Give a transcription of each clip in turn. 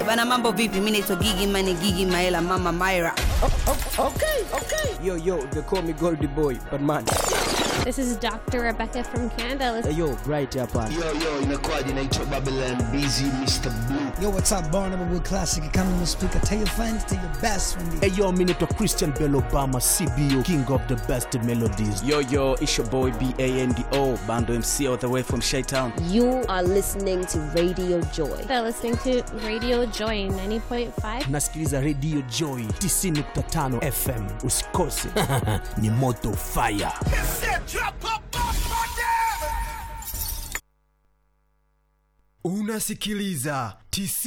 Bana, mambo vipi? Mimi naitwa Gigi Mane, Gigi Maela, Mama Myra. Yo, yo, they call me Goldie Boy, but man. This is Dr. Rebecca from Canada. Let's Hey, yo, right hapa. Yo, yo, inakuwaje? Naitwa Babylon Busy Mr. Blue. Yo, what's up, Barnum with Classic Economy Speaker. Tell your friends, tell your best friend. Hey yo, mi naitwa Christian Bell Obama, CBO, king of the best melodies. Yo, yo, it's your boy B-A-N-D-O, Bando MC all the way from Shytown. You are listening to Radio Joy. They're listening to Radio Joy 90.5. Nasikiliza Radio Joy 90.5 FM. Usikose. Ni moto fire. Unasikiliza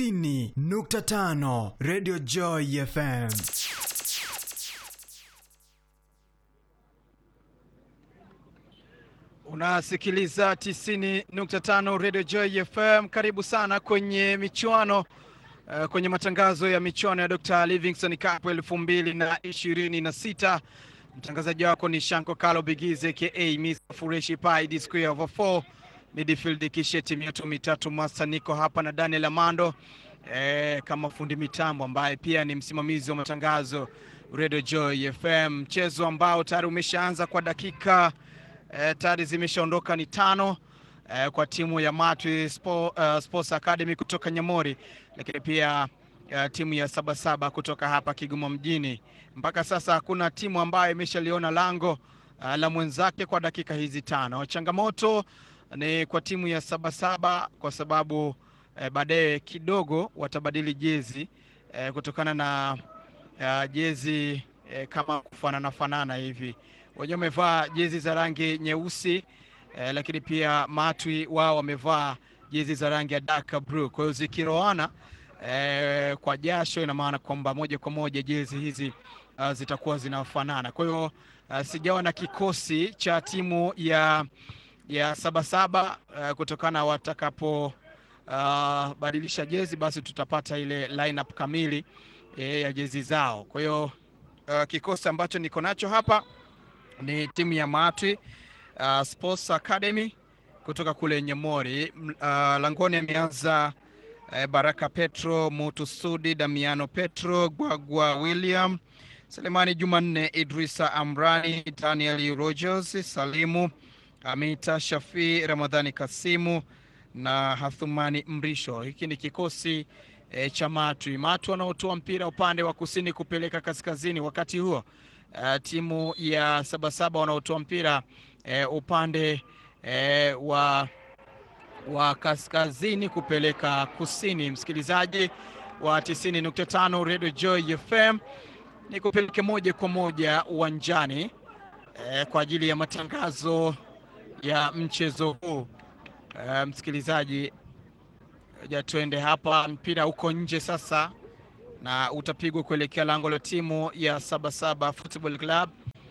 90.5 Radio Joy FM. Unasikiliza 90.5 Radio Joy FM. Karibu sana kwenye michuano uh, kwenye matangazo ya michuano ya Dr. Livingstone Cup elfu mbili na ishirini na sita. Mtangazaji wako ni Shanko Kalo Bigize aka Mr. Fureshi Pai D square over 4 midfield kisha timu yetu mitatu Master niko hapa na Daniel Amando eh, kama fundi mitambo ambaye pia ni msimamizi wa matangazo Radio Joy FM, mchezo ambao tayari umeshaanza kwa dakika eh, tayari zimeshaondoka ni tano eh, kwa timu ya Matwi Spo, uh, Sports Academy kutoka Nyamori, lakini pia uh, timu ya Sabasaba kutoka hapa Kigoma mjini. Mpaka sasa hakuna timu ambayo imeshaliona lango uh, la mwenzake kwa dakika hizi tano. Changamoto ni kwa timu ya Sabasaba kwa sababu eh, baadaye kidogo watabadili jezi eh, kutokana na uh, jezi eh, kama kufanana fanana hivi. Wenyewe wamevaa jezi za rangi nyeusi eh, lakini pia Matwi wao wamevaa jezi za rangi ya dark blue. Kwa hiyo zikiroana eh, kwa jasho, ina maana kwamba moja kwa moja jezi hizi uh, zitakuwa zinafanana. Kwa hiyo uh, sijawa na kikosi cha timu ya ya Sabasaba uh, kutokana watakapo uh, badilisha jezi basi tutapata ile lineup kamili eh, ya jezi zao. Kwa hiyo uh, kikosi ambacho niko nacho hapa ni timu ya Matwi uh, Sports Academy kutoka kule Nyamori. M- Uh, langoni ameanza uh, Baraka Petro, Mutu Sudi, Damiano Petro, Gwagwa William, Selemani Jumanne, Idrisa Amrani, Daniel Rogers, Salimu Amita Shafi, Ramadhani Kasimu na Hathumani Mrisho. Hiki ni kikosi e, cha Matwi. Matwi wanaotoa mpira upande wa kusini kupeleka kaskazini, wakati huo uh, timu ya Sabasaba wanaotoa mpira e, upande e, wa wa kaskazini kupeleka kusini. Msikilizaji wa 90.5 Radio Joy FM, ni kupeleke moja kwa moja uwanjani e, kwa ajili ya matangazo ya mchezo huu. E, msikilizaji, ja tuende hapa, mpira uko nje sasa na utapigwa kuelekea lango la timu ya Sabasaba Football Club.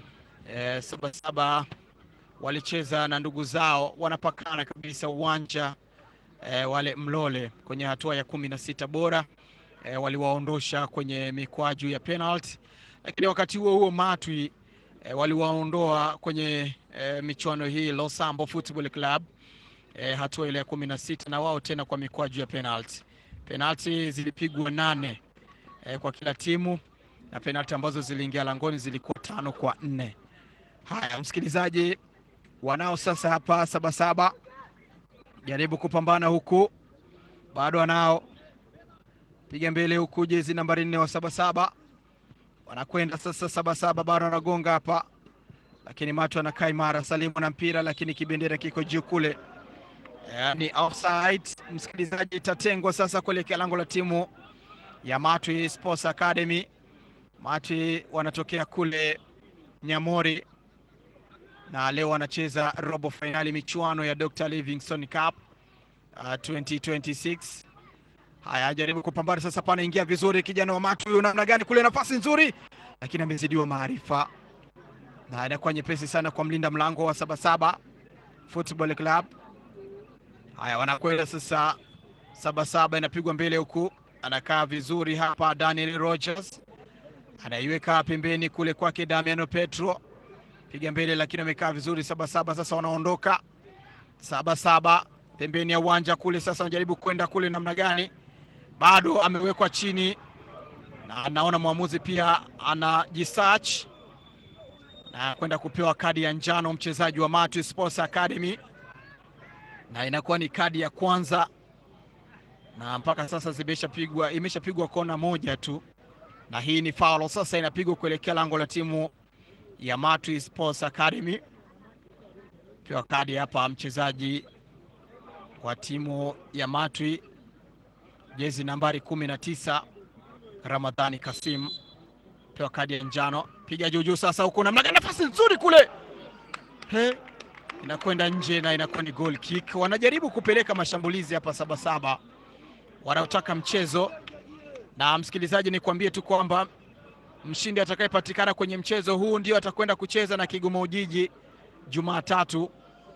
E, Sabasaba walicheza na ndugu zao wanapakana kabisa uwanja e, wale Mlole kwenye hatua ya kumi na sita bora e, waliwaondosha kwenye mikwaju ya penalty, lakini wakati huo huo Matwi e, waliwaondoa kwenye e, michuano hii Losambo Football Club e, hatua ile ya kumi na sita na wao tena kwa mikwaju ya penalty. Penalty zilipigwa nane e, kwa kila timu na penalty ambazo ziliingia langoni zilikuwa tano kwa nne. Haya, msikilizaji, wanao sasa hapa Sabasaba jaribu kupambana huku, bado wanao piga mbele huku, jezi nambari nne wa Sabasaba wanakwenda sasa. Sabasaba bado wanagonga hapa, lakini Matu anakaa imara. Salimu na mpira, lakini kibendera kiko juu kule, Eh, ni offside. Msikilizaji, itatengwa sasa kuelekea lango la timu ya Matwi Sports Academy. Matwi wanatokea kule Nyamori na leo wanacheza robo fainali michuano ya Dr. Livingstone Cup uh, 2026. Haya, jaribu kupambana sasa, panaingia vizuri kijana wa Matu huyu, namna gani kule, nafasi nzuri, lakini amezidiwa maarifa na inakuwa nyepesi sana kwa mlinda mlango wa Sabasaba Football Club. Haya, wanakwenda sasa, Sabasaba inapigwa mbele huku, anakaa vizuri hapa Daniel Rogers anaiweka pembeni kule kwake Damiano Petro piga mbele, lakini amekaa vizuri. Sabasaba sasa wanaondoka Sabasaba pembeni ya uwanja kule, sasa wanajaribu kwenda kule namna gani, bado amewekwa chini, na naona mwamuzi pia anajisearch na kwenda kupewa kadi ya njano mchezaji wa Matwi Sports Academy, na inakuwa ni kadi ya kwanza, na mpaka sasa zimeshapigwa imeshapigwa kona moja tu, na hii ni foul sasa inapigwa kuelekea lango la timu ya Matwi Sports Academy. Pewa kadi hapa mchezaji wa timu ya Matwi jezi nambari kumi na tisa Ramadhani Kasim pewa kadi ya njano, piga juu juu sasa, huko namna gani, nafasi nzuri kule, he, inakwenda nje na inakuwa ni goal kick. Wanajaribu kupeleka mashambulizi hapa Sabasaba wanaotaka mchezo, na msikilizaji, nikwambie tu kwamba mshindi atakayepatikana kwenye mchezo huu ndio atakwenda kucheza na Kigoma Ujiji Jumatatu.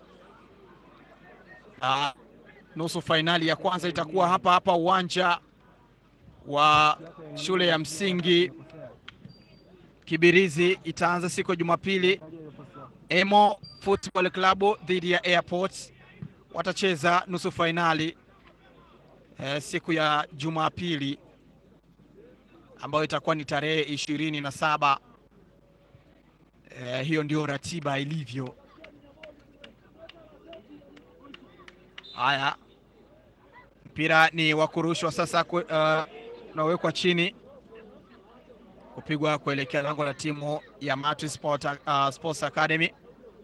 Ah, nusu fainali ya kwanza itakuwa hapa hapa uwanja wa shule ya msingi Kibirizi. Itaanza siku ya Jumapili. Emo Football Club dhidi ya Airports watacheza nusu fainali eh, siku ya Jumapili ambayo itakuwa ni tarehe ishirini na saba. Eh, hiyo ndio ratiba ilivyo. Haya, mpira ni wa kurushwa sasa, unawekwa uh, chini kupigwa kuelekea lango la timu ya Matwi Sport, uh, Sports Academy.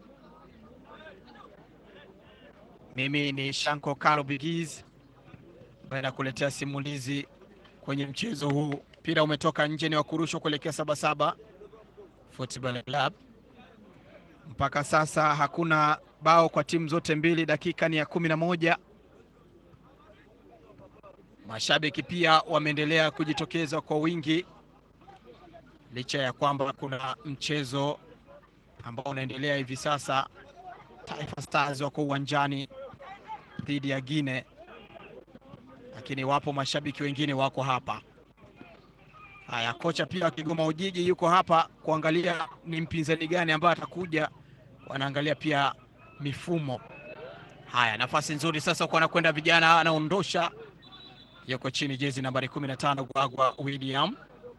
Mimi ni Shanko Kalo Bigiz ambaye nakuletea simulizi kwenye mchezo huu. Mpira umetoka nje, ni wa kurushwa kuelekea Sabasaba Football Club. Mpaka sasa hakuna bao kwa timu zote mbili, dakika ni ya kumi na moja. Mashabiki pia wameendelea kujitokeza kwa wingi licha ya kwamba kuna mchezo ambao unaendelea hivi sasa. Taifa Stars wako uwanjani dhidi ya Gine, lakini wapo mashabiki wengine wako hapa. Haya, kocha pia wa Kigoma Ujiji yuko hapa kuangalia ni mpinzani gani ambaye atakuja, wanaangalia pia mifumo. Haya, nafasi nzuri sasa kwa anakwenda vijana, anaondosha, yuko chini, jezi nambari 15 Gwagwa William.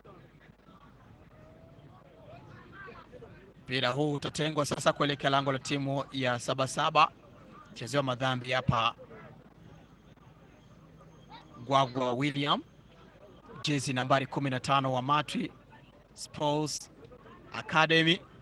Mpira huu utatengwa sasa kuelekea lango la timu ya Sabasaba. Chezewa madhambi hapa Gwagwa William, jezi nambari 15 wa Matwi Sports Academy.